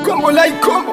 Kombo la ikombo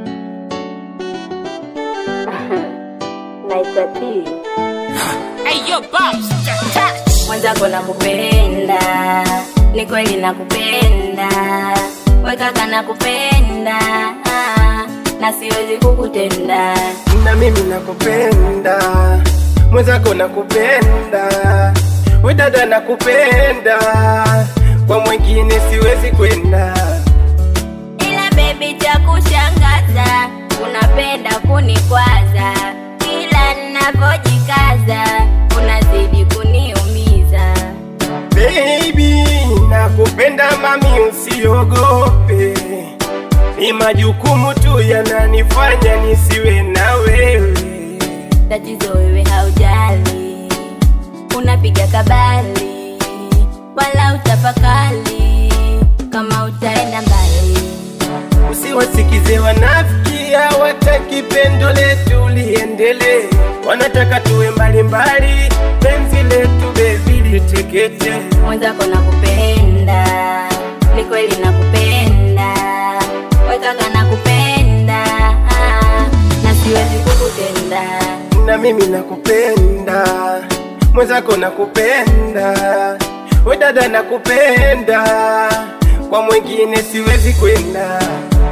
naitwa T. Hey, yo, Bobs, touch. Mwenzako nakupenda, ni kweli nakupenda, wekaka nakupenda, ah, na siwezi kukutenda. na mimi nakupenda, mwenzako nakupenda, we dada nakupenda, kwa mwingine siwezi kwenda. Ila baby, cha kushangaza, unapenda kunikwaza, kila ninapojikaza unazidi kuniumiza. Baby, nakupenda mami, usiogope, ni majukumu tu yananifanya nisiwe na wewe. Tatizo wewe haujali, unapiga kabali, wala utafakali kama utaenda mbali. Usiwasikize wanafiki, hawataki pendo letu liendelee, wanataka tuwe mbalimbali, penzi letu bebi litekete. Mwenzako nakupenda, ni kweli nakupenda, wekaka nakupenda, ah, na siwezi kukutenda. na mimi nakupenda, mwenzako nakupenda, we dada nakupenda, kwa mwingine siwezi kwenda.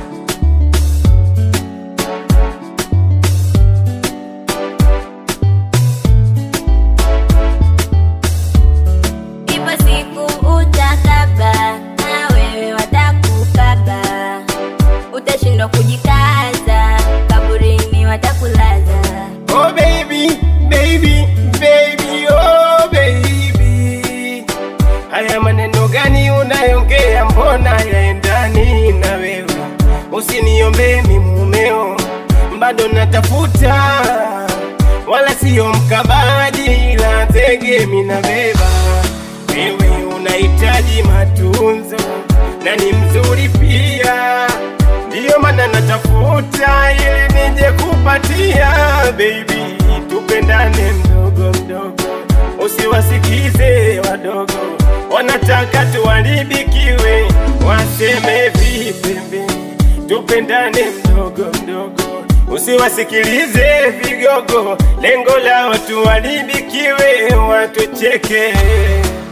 Ipo siku utakaba, na wewe watakukaba, utashindwa kujikaza, kaburini watakulaza. Oh baby, baby, baby, oh baby, haya maneno gani unayongea, mbona yaendani na wewe? Usiniombe mi mumeo, bado natafuta, wala siyo mkabadi, ila tege mina beba. Wewe unahitaji matunzo na ni mzuri pia, ndiyo maana natafuta ili nije kupatia. Baby, tupendane mdogo mdogo, usiwasikize wadogo, wanataka tuharibikiwe, waseme vipembe. Tupendane mdogo mdogo, usiwasikilize vigogo, lengo lao tuharibikiwe, watucheke.